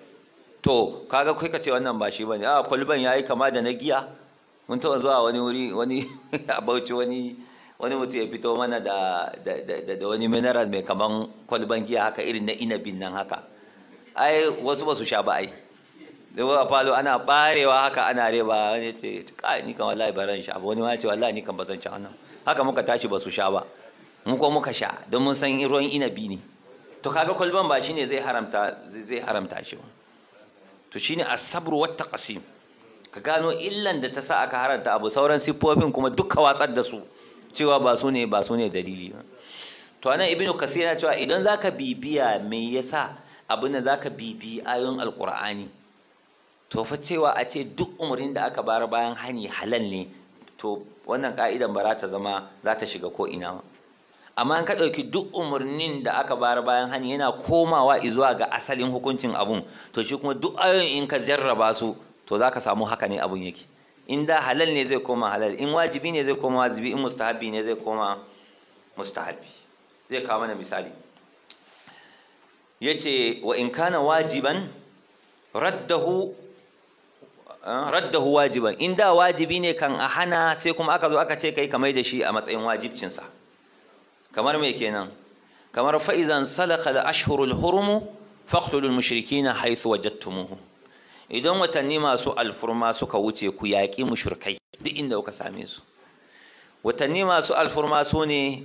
to kaga kai ka ce wannan ba shi bane a kwalban yayi kama da na giya mun taɓa zuwa wani wuri wani a bauchi wani wani mutum ya fito mana da da wani mineral mai kaman kwalban giya haka irin na inabin nan haka ai wasu ba su sha ba ai da a falo ana barewa haka ana reba wani ce kai ni kan wallahi baran sha ba wani ma ce wallahi ni kan ba zan sha wannan haka muka tashi ba su sha ba mu ko muka sha don mun san ruwan inabi ne to kaga kwalban ba shine zai haramta zai haramta shi ba to shine as-sabru wat taqsim ka gano illan da ta sa aka haranta abu sauran siffofin kuma duka watsar da su cewa ba su ne ba su ne dalili ba to anan ibnu kasir yana cewa idan zaka bibiya me yasa abin da zaka bibi ayoyin alqur'ani to fa cewa a ce duk umarnin da aka bar bayan hani halal ne to wannan ka'idan ba za ta zama za ta shiga ko ina ba amma in ka ɗauki duk umarnin da aka bayar bayan hani yana komawa zuwa ga asalin hukuncin abun to shi kuma duk ayoyin in ka jarraba su to za ka samu haka ne abun yake in da halal ne zai koma halal in wajibi ne zai koma wajibi in mustahabi ne zai koma mustahabi zai kawo mana misali ya ce wa in kana wajiban raddahu raddahu wajiban in da wajibi ne kan a hana sai kuma aka zo aka ce kai kamar da shi a matsayin wajibcinsa kamar me kenan kamar fa'izan salaka da ashhurul hurumu faqtulul mushrikina haythu wajadtumuhu idan watanni masu alfurma suka wuce ku yaƙi mushrikai duk inda kuka same su watanni masu alfurma su ne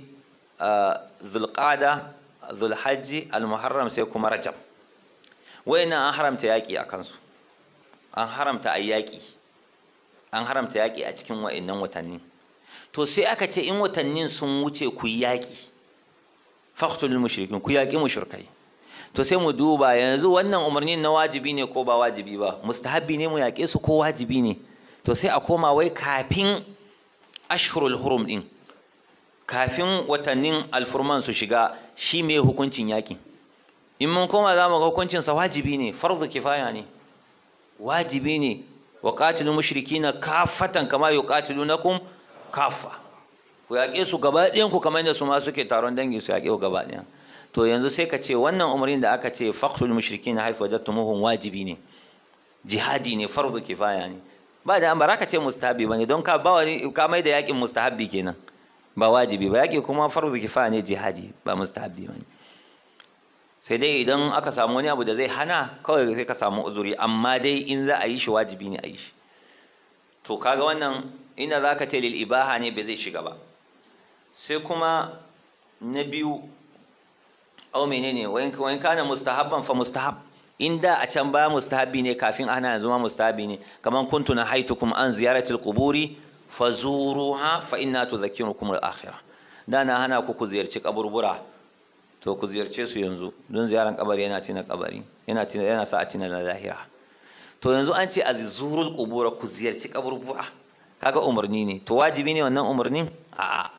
zulqada zulhajji almuharram sai kuma rajab wayannan an haramta yaƙi a kansu an haramta a yaƙi an haramta yaƙi a cikin wayannan watanni to sai aka ce in watannin sun wuce ku yaƙi faqtulul mushrikin ku yaƙi mushrikai to sai mu duba yanzu wannan umarnin na wajibi ne ko ba wajibi ba mustahabbi ne mu yaƙe su ko wajibi ne to sai a koma wai kafin ashhurul hurum din kafin watannin alfurman su shiga shi me hukuncin yaƙi in mun koma za mu ga hukuncin sa wajibi ne farzu kifaya ne wajibi ne wa qatilul mushrikina kafatan kama yuqatilunakum kafa ku yaƙe su gaba ɗayan ku kamar yadda su ma suke taron dangi su yaƙe ku gaba ɗayan to yanzu sai ka ce wannan umarnin da aka ce faqtul mushrikin haythu wajadtumuhum wajibi ne jihadi ne fardu kifaya ne ba da an baraka ce mustahabi bane don ka ba wani ka mai da yakin mustahabi kenan ba wajibi ba yaki kuma fardu kifaya ne jihadi ba mustahabi bane sai dai idan aka samu wani abu da zai hana kawai sai ka samu uzuri amma dai in za a yi shi wajibi ne a yi shi to kaga wannan ina za ka ce lil ibaha ne bai zai shiga ba sai kuma na biyu au menene wayin kana mustahabban fa mustahab inda a can ba mustahabi ne kafin ana yanzu ma mustahabi ne kaman kuntu na haitukum an ziyaratil quburi fazuruha fa inna tudhakkirukum al-akhirah da na hana ku ku ziyarci kaburbura to ku ziyarce su yanzu don ziyaran kabari yana tina kabari yana tina yana sa a tina na lahira to yanzu an ce azurul qubura ku ziyarci kaburbura kaga umarni ne to wajibi ne wannan umarnin a'a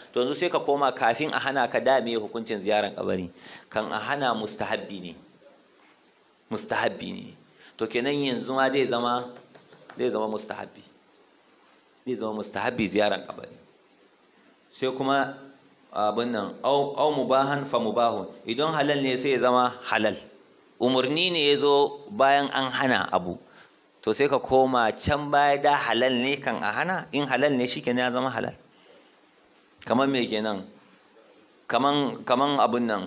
to yanzu sai ka koma kafin a hana ka dame hukuncin ziyaran kabari kan a hana mustahabbi ne mustahabbi ne to kenan yanzu ma zai zama zai zama mustahabbi zai zama mustahabbi ziyaran kabari sai kuma abin nan au mubahan fa mubahun idan halal ne sai ya zama halal umarni ne ya zo bayan an hana abu to sai ka koma can baya da halal ne kan a hana in halal ne shi ya zama halal kamar me kenan kaman kaman abun nan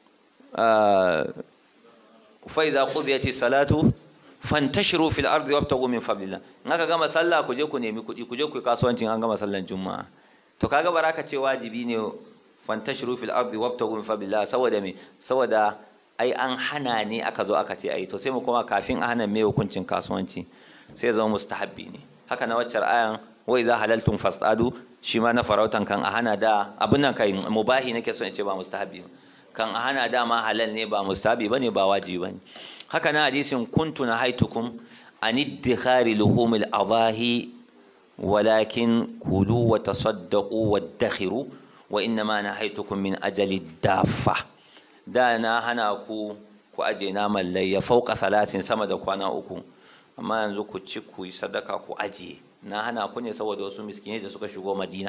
fa iza qudiyati salatu fantashiru fil ardi wabtagu min fadlillah in aka gama sallah ku je ku nemi kuɗi ku je ku yi kasuwancin an gama sallan juma'a to kaga baraka ce wajibi ne fantashiru fil ardi wabtagu min fadlillah saboda me saboda ai an hana ne aka zo aka ce ai to sai mu koma kafin a hana me hukuncin kasuwanci sai zama mustahabbi ne haka na waccar ayan wai za halaltum fasadu shi ma na farautan kan a hana da abin nan kai mubahi nake so in ce ba mustahabbi kan a hana da ma halal ne ba mustahabbi bane ba wajibi bane haka na hadisin kuntu na haitukum an iddikhari luhumil adahi walakin kulu wa tasaddaqu waddakhiru wa innama nahaitukum min ajali dafa da na hana ku ku aje naman layya fauka salatin sama da kwana uku amma yanzu ku ci ku yi sadaka ku ajiye na hana ku ne saboda wasu miskinai da suka shigo madina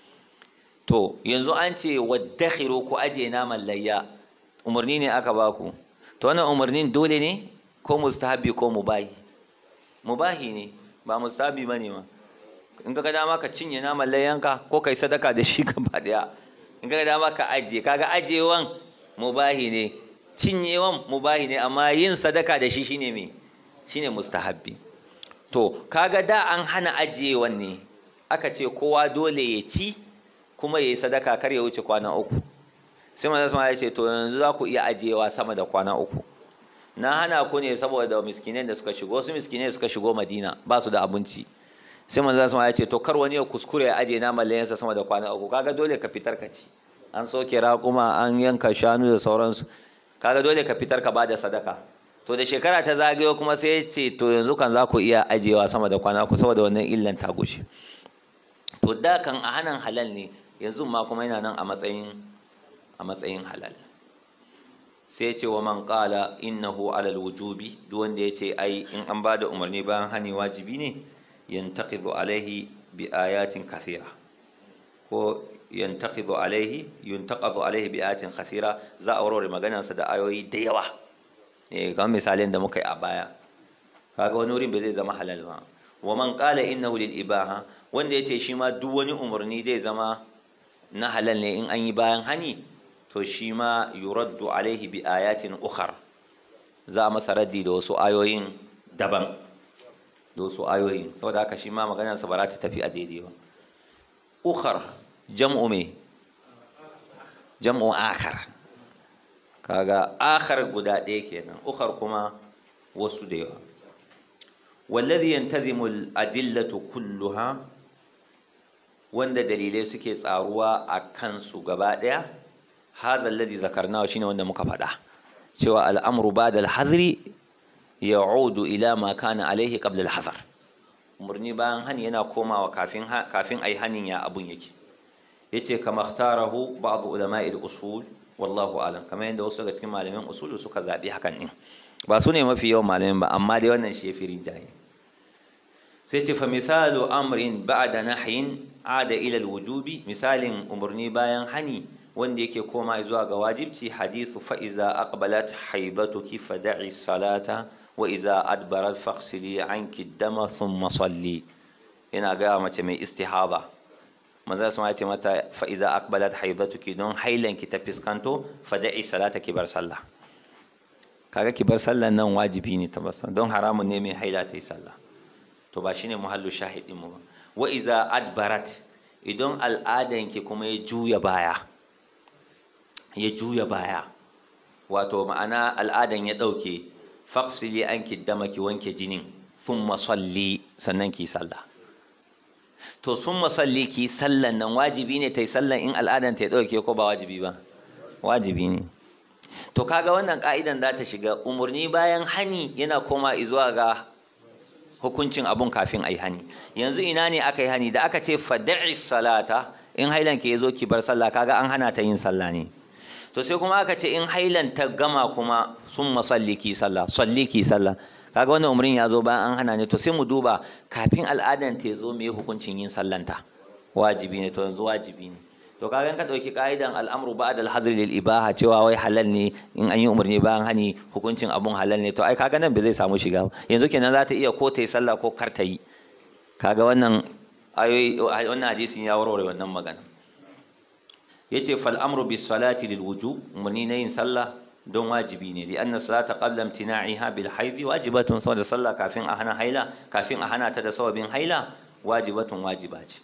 to yanzu an ce waddakhiru ku ajiye naman layya umarni ne aka baku to wannan umarnin dole ne ko mustahabi ko mubahi mubahi ne ba mustahabi bane ma in ka ga dama ka cinye naman layyanka ko kai sadaka da shi gaba daya in ka ga dama ka ajiye kaga ajiyewan mubahi ne cinyewan mubahi ne amma yin sadaka da shi shine me shine mustahabbi to kaga da an hana ajiyewan ne aka ce kowa dole ya ci kuma ya yi sadaka kar ya wuce kwana uku sai manzo sama ya ce to yanzu za ku iya ajiyewa sama da kwana uku na hana ku ne saboda miskinai da suka shigo wasu miskinai suka shigo madina ba su da abinci sai manzo sama ya ce to kar wani ya kuskure ya ajiye naman layansa sama da kwana uku kaga dole ka fitar ka ci an soke raƙuma an yanka shanu da sauransu kaga dole ka fitar ka bada sadaka to da shekara ta zagayo kuma sai ya ce to yanzu kan za ku iya ajiyewa sama da kwana uku saboda wannan illan ta gushe to da kan a hanan halal ne yanzu ma kuma yana nan a matsayin a matsayin halal sai ce wa man qala innahu alal wujubi duk wanda ya ce ai in an bada umarni bayan hani wajibi ne yantaqidu alaihi bi ayatin kathira ko yantaqidu alaihi yuntaqadu alaihi bi ayatin kathira za a warware maganarsa da ayoyi da yawa eh kamar misalin da muka yi a baya kaga wani wurin bai zai zama halal ba wa man qala innahu lil ibaha wanda yace shi ma duk wani umarni zai zama na halal ne in an yi bayan hani to shi ma yuraddu alaihi bi ayatin ukhar za a masa raddi da wasu ayoyin daban da wasu ayoyin saboda haka shi ma maganar sa ba za ta tafi a daidai ba ukhar jam'u me jam'u akhar kaga akhar guda ɗaya kenan ukhar kuma wasu da yawa wallazi yantazimu al-adillatu kulluha wanda dalilai suke tsaruwa a kansu gaba ɗaya hadha alladhi zakarnahu shine wanda muka faɗa cewa al'amru ba'da al-hadri ya'udu ila ma kana alaihi qabla al-hadar umarni bayan hani yana komawa kafin kafin ai hanin ya abun yake yace kama ikhtarahu ba'd ulama'i al-usul wallahu alam kamar yadda wasu daga cikin malamin usulu suka zabi hakan din ba su ne mafi yawan malamin ba amma dai wannan shi yafi rinjaye sai ce fa misalu amrin ba'da nahyin ada ila alwujubi misalin umarni bayan hani wanda yake koma zuwa ga wajibci hadithu fa iza aqbalat haibatuki fada'i salata wa iza adbarat faghsili anki dama thumma salli ina ga mace mai istihaba maza su ce mata fa iza aqbalat haibatuki don hailanki ta fiskanto fada'i salata ki bar sallah kaga ki bar sallan nan wajibi ne ta basa don haramun ne mai haila ta yi sallah to ba shine muhallu shahidin mu ba wa iza adbarat idan al'adanki kuma ya juya baya ya juya baya wato ma'ana al'adan ya ɗauke faksili an kiddama ki wanke jinin sun masalli sannan ki sallah to sun masalli ki sallan nan wajibi ne ta yi sallan in al'adan ta ya ɗauke ko ba wajibi ba wajibi ne to kaga wannan ka'idan za ta shiga umarni bayan hani yana koma zuwa ga hukuncin abun kafin a yi hani yanzu ina ne aka yi hani da aka ce fada'i salata in hailan ke zo ki bar sallah kaga an hana ta yin sallah ne to sai kuma aka ce in hailan ta gama kuma sun masalli ki sallah salli ki sallah kaga wannan umrin ya zo bayan an hana ne to sai mu duba kafin al'adan ta zo me hukuncin yin sallanta wajibi ne to yanzu wajibi ne to kaga in ka dauki ka'idan al'amru ba'da al-hazr lil ibaha cewa wai halal ne in an yi umarni bayan hani hukuncin abun halal ne to ai kaga nan bai zai samu shiga yanzu kenan za ta iya ko ta yi sallah ko kar ta yi kaga wannan ayoyi wannan hadisin ya warware wannan magana yace fal amru bis salati lil wujub umarni na yin sallah don wajibi ne li anna salata qabla imtina'iha bil haidi wajibatun saboda sallah kafin a hana haila kafin a hana ta da sababin haila wajibatun wajiba ce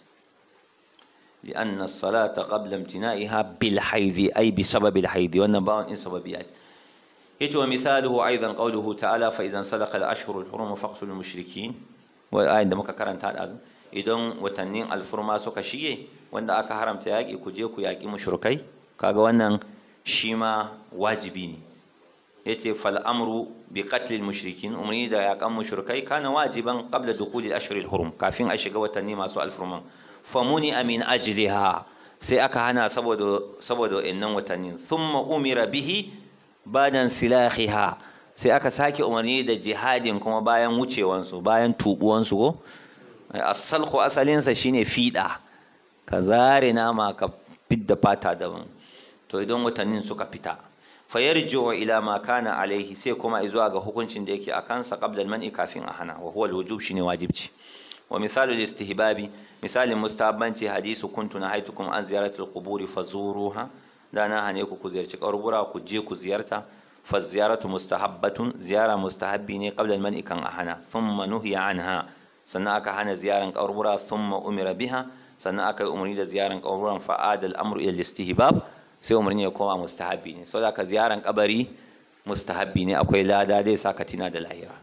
li anna salata qabla imtina'iha bil haidi ay bi sababil haidi wannan bawon in sababi ce yace wa misaluhu aidan qawluhu ta'ala fa idan salaka al ashhurul hurum faqtulul mushrikin wa ayin da muka karanta da idan watannin alfurma suka shige wanda aka haramta yaƙi ku je ku yaƙi mushrikai kaga wannan shi ma wajibi ne yace fal amru bi qatl al mushrikin umri da yaƙan mushrikai kana wajiban qabla dukhul al ashhur al hurum kafin a shiga watanni masu alfurman famuni amin ajliha sai aka hana saboda saboda innan watannin thumma umira bihi badan silahiha sai aka sake umarni da jihadin kuma bayan wucewansu bayan tubuwansu ko asalku asalinsa shine fiɗa ka zare nama ka fidda fata daban to idan watannin suka fita fayarji'u ila ma kana alaihi sai kuma zuwa ga hukuncin da yake a kansa qabla al-man'i kafin a hana wa huwa al-wujub shine wajibci wa misalu istihbabi misalin mustahabbanci hadisu kuntu nahaitukum an ziyarati al-quburi fazuruha da na hane ku ku ziyarci kaburbura ku je ku ziyarta fa ziyaratu mustahabbatun ziyara mustahabbi ne qabla al-man'i kan a hana thumma nuhiya anha sannan aka hana ziyaran kaburbura thumma umira biha sannan aka yi umarni da ziyaran kaburburan fa'ada al-amru ila istihbab sai umarni ya koma mustahabbi ne saboda ka ziyaran kabari mustahabbi ne akwai lada dai saka tina da lahira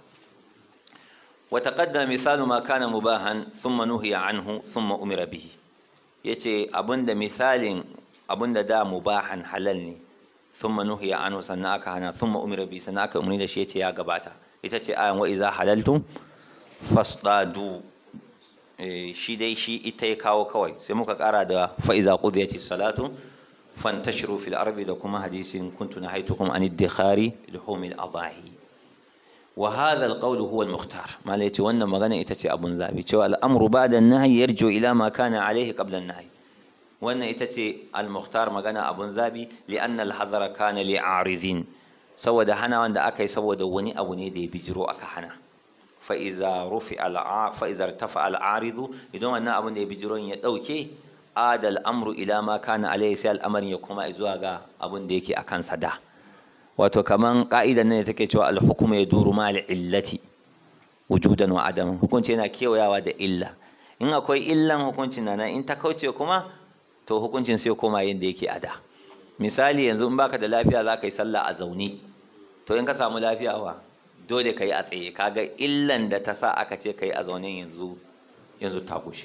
wa taqaddama misalu ma kana mubahan thumma nuhiya anhu thumma umira bihi yace abinda misalin abinda da mubahan halal ne thumma nuhiya anhu sannan aka hana thumma umira bihi sannan aka umarni da shi yace ya gabata ita ce ayan wa idza halaltum fasdadu shi dai shi ita ya kawo kawai sai muka kara da fa'iza qudiyati salatu fantashiru fil ardi da kuma hadisin kuntu nahaitukum an iddikhari luhum al adahi wa hadha al qawl huwa al mukhtar mala yace wannan magana ita ce abun zabi cewa al amru ba'da an nahy yarju ila ma kana alayhi qabla an nahy wannan ita ce al mukhtar magana abun zabi li anna al hadara kana li aridin saboda hana wanda aka yi saboda wani abu ne da ya bijiro aka hana fa'iza rufi fa'iza tafa al'aridu idan wannan abin da ya bijiron ya ɗauke adal amru ila ma kana alayhi sai al'amarin ya koma zuwa ga abin da yake a kansa da wato kaman ka'idan nan take cewa al-hukmu yaduru ma illati wujudan wa adam hukunci yana kewayawa da illa in akwai illan hukuncin nan in ta kauce kuma to hukuncin sai koma yadda yake a da misali yanzu in baka da lafiya za ka yi sallah a zaune to in ka samu lafiya wa dole ka yi a tsaye kaga illan da ta sa aka ce ka yi a zaune yanzu yanzu ta gushe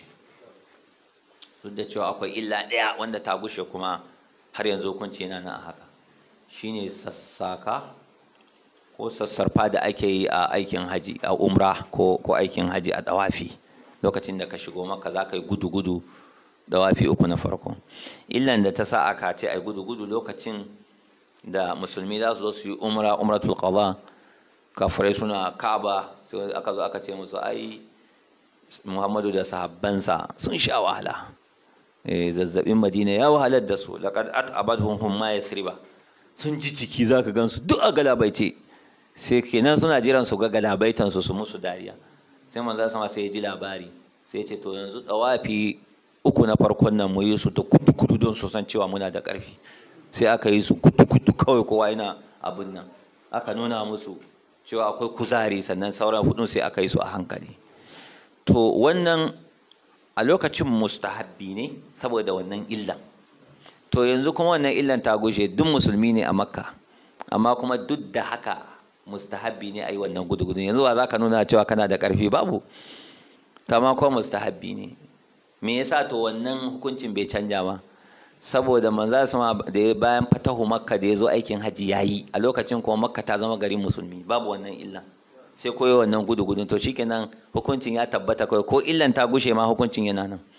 duk da cewa akwai illa ɗaya wanda ta gushe kuma har yanzu hukunci yana nan a haka shine sassaka ko sassarfa da ake yi a aikin haji a umra ko ko aikin haji a dawafi lokacin da ka shigo maka za ka yi gudu-gudu dawafi uku na farko illan da ta sa aka ce ai gudu-gudu lokacin da musulmi za su zo su yi umra umratul qada kafirai suna kaba sai aka zo aka ce musu ai muhammadu da sahabbansa sun sha wahala zazzabin madina ya wahalar da su laqad at'abadhum hum ma yathriba sun ji ciki zaka gansu duk a galabaice sai kenan suna jiran su ga galabaitan su su musu dariya sai manzo sama sai ya ji labari sai ya ce to yanzu dawafi uku na farkon nan mu yi su da kudu kudu don su san cewa muna da ƙarfi sai aka yi su kudu kudu kawai kowa yana abin nan aka nuna musu cewa akwai kuzari sannan sauran hudun sai aka yi su a hankali to wannan a lokacin mustahabbi ne saboda wannan illan to yanzu kuma wannan illan ta gushe duk musulmi ne a makka amma kuma duk da haka mustahabbi ne a yi wannan gudu yanzu ba za ka nuna cewa kana da ƙarfi babu kama kuma mustahabbi ne me yasa to wannan hukuncin bai canja ba saboda manzo sama da ya bayan fatahu makka da ya zo aikin haji yayi a lokacin kuma makka ta zama garin musulmi babu wannan illa sai koyo wannan gudu gudun to shikenan hukuncin ya tabbata kai ko illan ta gushe ma hukuncin yana nan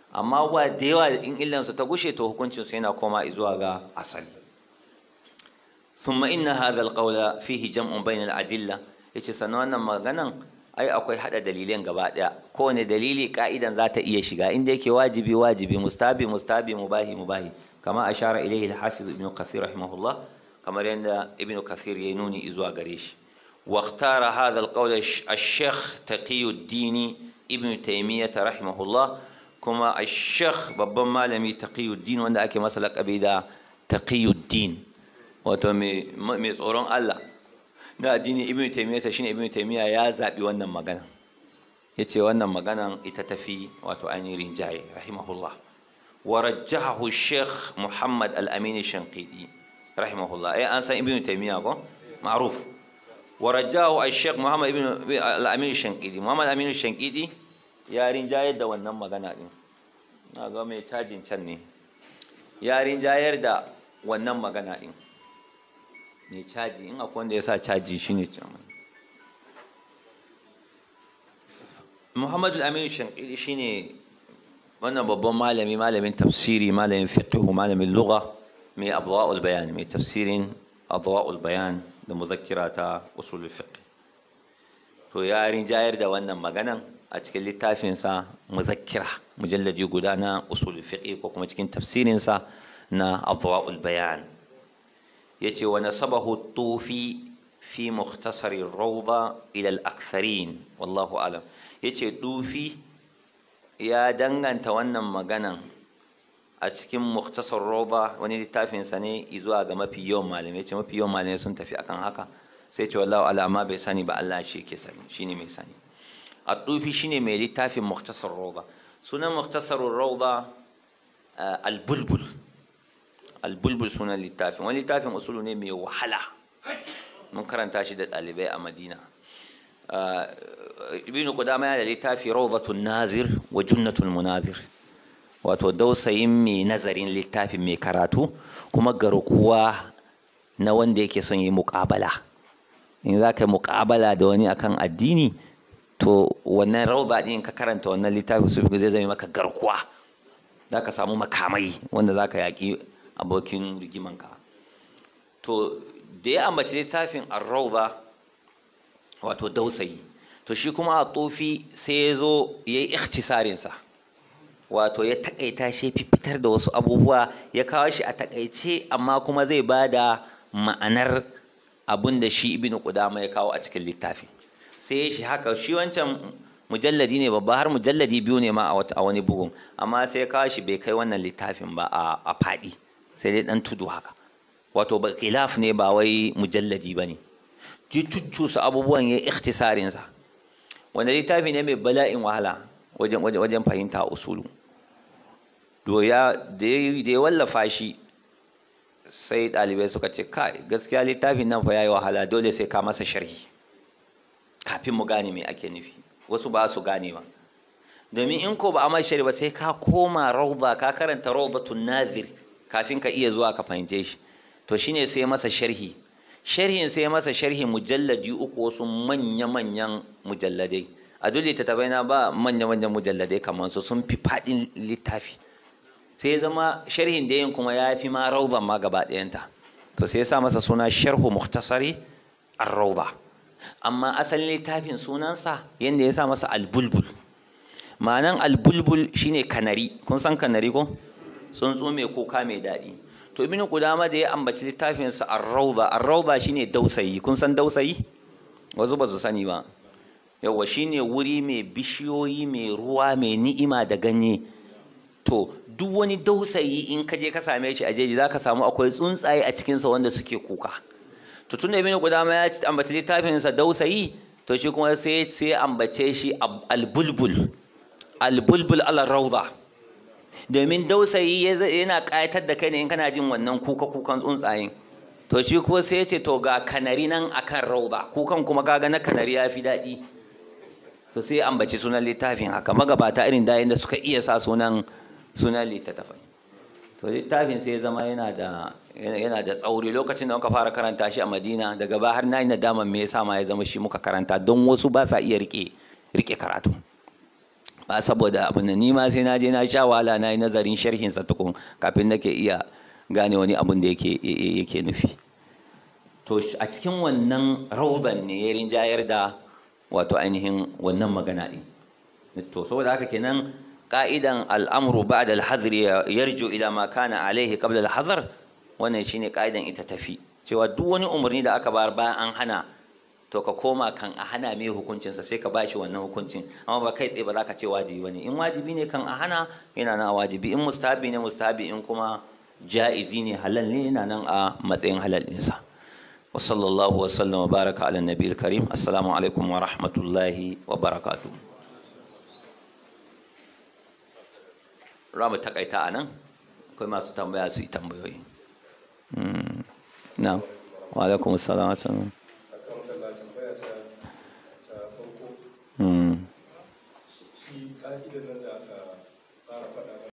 amma ba da yawa in illansu ta gushe to hukuncinsu yana koma zuwa ga asali ثم إن هذا القول فيه جمع بين الأدلة yace sannan wannan maganan ai akwai hada dalilan gaba daya kowane dalili ka'idan za ta iya shiga inda yake wajibi wajibi mustabi mustabi mubahi mubahi kama ashara ilayhi al-hafiz ibn kathir rahimahullah kamar yadda ibn kathir ya nuni zuwa gare shi wa ikhtara hadha al-qawl al-shaykh taqiyuddin ibn taymiyah rahimahullah kuma al-shaykh babban malami taqiyuddin wanda ake masa laqabi da taqiyuddin wato mai tsoron Allah na addini ibn taymiyyah shine ibn taymiyyah ya zabi wannan magana yace wannan maganan ita tafi wato ainihin rinjaye rahimahullah wa rajjahahu sheikh muhammad al-amin shanqidi rahimahullah eh an san ibn taymiyyah ko ma'ruf wa rajjahu al-sheikh muhammad ibn al-amin shanqidi muhammad al-amin shanqidi ya rinjayar da wannan magana din na ga mai cajin can ne ya rinjayar da wannan magana din mai caji in akwai wanda ya sa caji shi ne muhammadu aminu shankiri shi ne wannan babban malami malamin tafsiri malamin fiqhu malamin lugha mai adwa'ul bayan mai tafsirin adwa'ul bayan da muzakkira ta usulul fiqh to ya rinjayar da wannan maganan a cikin littafinsa muzakkira mujalladi guda na usulul fiqh ko kuma cikin tafsirinsa na adwa'ul bayan yace wa nasabahu tufi fi mukhtasari rawda ila al-aktharin wallahu alam yace tufi ya danganta wannan maganan a cikin mukhtasar rawda wani littafin sa ne zuwa ga mafi yawan malamai yace mafi yawan malamai sun tafi akan haka sai ce wallahu ala amma bai sani ba Allah shi ke sani shine mai sani at-tufi shine mai littafin mukhtasar rawda sunan mukhtasar rawda al-bulbul albulbul sunan littafin wani littafin usulu ne mai wahala mun karanta shi da ɗalibai a madina ibnu qudama yana da littafi rawdatun nazir wa junnatul munazir wato dausayin mai nazarin littafin mai karatu kuma garkuwa na wanda yake son yi muƙabala in za ka yi muƙabala da wani akan addini to wannan rawda ɗin ka karanta wannan littafin su zai zama maka garkuwa za ka samu makamai wanda za ka yaƙi abokin rigimanka to da ya ambaci littafin arrauza wato dausayi to shi kuma a tofi sai ya zo ya yi ikhtisarinsa wato ya takaita shi fitar da wasu abubuwa ya kawo shi a takaice amma kuma zai ba da ma'anar abin da shi ibn qudama ya kawo a cikin littafi sai shi haka shi wancan mujalladi ne babba har mujalladi biyu ne ma a wani bugun amma sai ya kawo shi bai kai wannan littafin ba a faɗi sai dai dan tudu haka wato ba khilaf ne ba wai mujalladi bane ji cuccusa abubuwan ya ikhtisarin sa wanda littafi ne mai bala'in wahala wajen wajen fahimta usulu to ya da ya wallafa shi sai ɗalibai suka ce kai gaskiya littafin nan fa yayi wahala dole sai ka masa sharhi kafin mu gane me ake nufi wasu ba su gane ba domin in ko ba a sharhi ba sai ka koma rawda ka karanta rawdatun nazir kafin ka iya zuwa ka fahimce shi to shine sai masa sharhi sharhin sai masa sharhi mujalladi uku wasu manya-manyan mujalladai a duk littattafai na ba manya-manyan mujalladai kamar su sun fi faɗin littafi sai ya zama sharhin da yin kuma ya fi ma rauzan ma gaba ɗayanta to sai ya sa masa suna sharhu muhtasari ar-rauda amma asalin littafin sunansa yadda ya sa masa albulbul ma'anan albulbul shine kanari kun san kanari ko tsuntsu mai kuka mai daɗi to ibnu qudama da ya ambaci littafin sa ar-rawda ar-rawda shine dausayi kun san dausayi wasu ba su sani ba yawa shine wuri mai bishiyoyi mai ruwa mai ni'ima da ganye to duk wani dausayi in ka je ka same shi a jeji zaka samu akwai tsuntsaye a cikin sa wanda suke kuka to tunda ibnu qudama ya ambaci littafin sa dausayi to shi kuma sai sai ambace shi al-bulbul al-bulbul ala-rawda domin dausayi yana ƙayatar da kai ne in kana jin wannan kuka kukan tsuntsayen to shi ko sai ya ce to ga kanari nan akan rauda kukan kuma kaga na kanari ya fi daɗi so sai ambaci sunan littafin haka magabata irin da da suka iya sa sunan sunan littattafai to littafin sai ya zama yana da yana da tsauri lokacin da muka fara karanta shi a Madina daga ba har na yi nadaman me yasa ma ya zama shi muka karanta don wasu ba sa iya rike rike karatu ba saboda abin nan ni ma sai na je na sha wahala na yi nazarin sharhin sa tukun kafin nake iya gane wani abin da yake yake nufi to a cikin wannan rauban ne ya rinjayar da wato ainihin wannan magana ɗin to saboda haka kenan ka'idan al'amru ba'da al-hadr yarju ila ma kana alaihi qabla al-hadr wannan shine ka'idan ita tafi cewa duk wani umarni da aka bayar bayan an hana to ka koma kan a hana mai hukuncinsa sai ka bashi wannan hukuncin amma ba kai tsaye ba za ka ce wajibi bane in wajibi ne kan a hana yana nan a wajibi in mustahabi ne mustahabi in kuma ja'izi ne halal ne yana nan a matsayin halal ɗinsa wa sallallahu wa sallam wa baraka ala nabiyil karim assalamu alaikum wa rahmatullahi wa barakatuh ramu takaita a nan akwai masu tambaya su yi tambayoyi na wa alaikum assalam